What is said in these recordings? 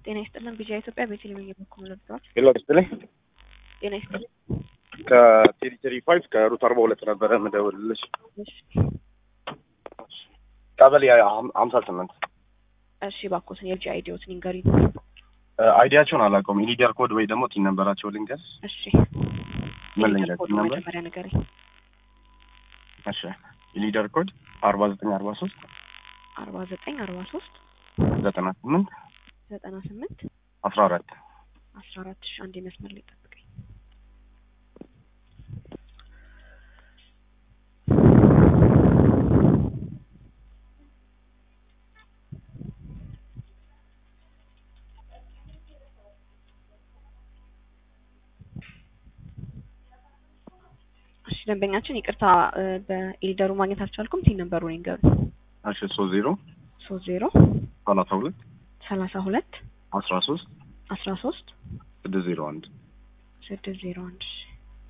ጤና ይስጥልን ቢጂአይ ኢትዮጵያ ቤተልሔም እየበኩሉ ለብተዋል። ሄሎ ስትለኝ ጤና ይስጥልን። ከቴሪተሪ ፋይቭ ከሩት አርባ ሁለት ነበረ የምደውልልሽ እሺ ቀበሌ ሀምሳ ስምንት እሺ፣ እባክዎትን የልጅ አይዲዎትን ይንገሪኝ። አይዲያቸውን አላውቀውም። ኢሊዲያር ኮድ ወይ ደግሞ ቲን ነንበራቸው ልንገር። እሺ ምን የሊደር ልንገር? ኮድ ቲን ነንበር መጀመሪያ ንገሪኝ። እሺ ኢሊዲያር ኮድ አርባ ዘጠኝ አርባ ሶስት አርባ ዘጠኝ አርባ ሶስት ዘጠና ስምንት ዘጠና ስምንት አስራ አራት አስራ አራት ሺ አንድ መስመር ላይ ጠብቀኝ። እሺ ደንበኛችን ይቅርታ እ በኢሊደሩ ማግኘት አልቻልኩም። ቲን ነበሩን ይንገሩኝ። እሺ ሶስት ዜሮ ሶስት ዜሮ ሰላሳ ሁለት ሰላሳ ሁለት አስራ ሶስት አስራ ሶስት ስድስት ዜሮ አንድ ስድስት ዜሮ አንድ እሺ።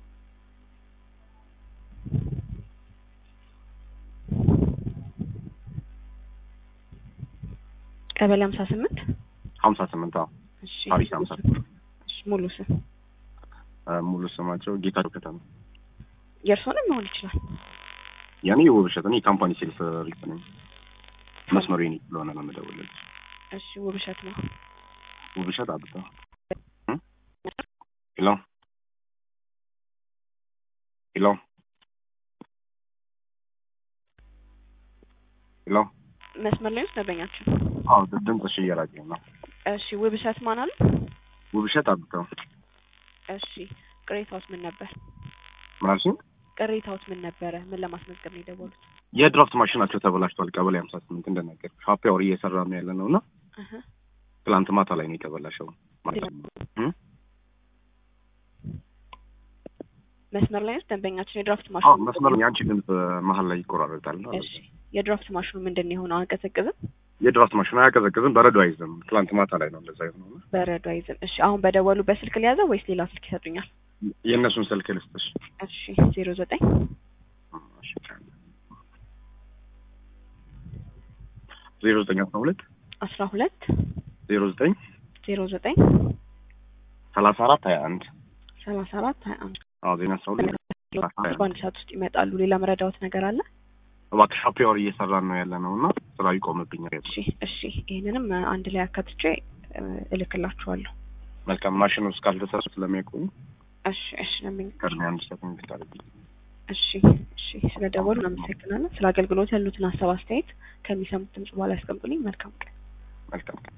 ቀበሌ ሀምሳ ስምንት ሀምሳ ስምንት አዎ እሺ ፓሪስ ሀምሳ እሺ ሙሉ ስም እ ሙሉ ስማቸው ጌታቸው ከተማ የእርስዎንም መሆን ይችላል። ያኔ ውብሸት እኔ የካምፓኒ ሴልስ ሪፕ ነኝ። መስመሩ የኔ ስለሆነ ነው የምደውልልሽ። እሺ ውብሸት ነው። ውብሸት አብታ እ? ሄሎ ሄሎ ሄሎ መስመር ላይ ውስጥ ደንበኛችን። አዎ ድምፅሽ እየራቀኝ ነው። እሺ ውብሸት ማን አሉ? ውብሸት አብታ እሺ ቅሬታዎት ምን ነበር? ምን አልሽኝ? ቅሬታዎት ምን ነበረ? ምን ለማስመዝገብ ነው የደወሉት? የድራፍት ማሽናቸው ተበላሽቷል። ቀበሌ ሀምሳ ስምንት እንደነገር ሀፒ አወር እየሰራ ነው ያለ ነው እና እህ ትላንት ማታ ላይ ነው የተበላሸው ማለት ነው። እ? መስመር ላይ ውስጥ ደንበኛችን የድራፍት አዎ ማሽኑ መስመሩ የአንቺ ድምፅ መሀል ላይ ይቆራረጣል። እሺ የድራፍት ማሽኑ ምንድን ነው የሆነው? አያቀዘቅዝም? የድራፍት ማሽኑ አያቀዘቅዝም፣ በረዶ አይዝም። ትላንት ማታ ላይ ነው እንደዛ የሆነው እና በረዶ አይዝም። እሺ አሁን በደወሉ በስልክ ሊያዘው ወይስ ሌላ ስልክ ይሰጡኛል? የእነሱን ስልክ ልስጥሽ። እሺ ዜሮ ዘጠኝ ዜሮ ዘጠኝ አስራ ሁለት አስራ ሁለት ዜሮ ዘጠኝ ዜሮ ዘጠኝ ሰላሳ አራት ሀያ አንድ ሰላሳ አራት ሀያ አንድ አዎ ዜና አስራ ሁለት በአንድ ሰዓት ውስጥ ይመጣሉ። ሌላ መረዳዎት ነገር አለ? እባክሽ ሀፒ አወር እየሰራን ነው ያለ ነው እና ስራ ይቆምብኛል። እሺ እሺ ይህንንም አንድ ላይ አካትቼ እ እልክላችኋለሁ። መልካም ማሽኑ እስካልተሰሩ ስለሚያቆሙ እሺ እሺ ለምን ቅድሚያ አንድ ሰዓት ብታደርጊ እሺ እሺ ስለ ደወሉ እናመሰግናለን። ስለ አገልግሎት ያሉትን ሀሳብ አስተያየት ከሚሰሙት ድምጽ በኋላ ያስቀምጡልኝ። መልካም ቀን። መልካም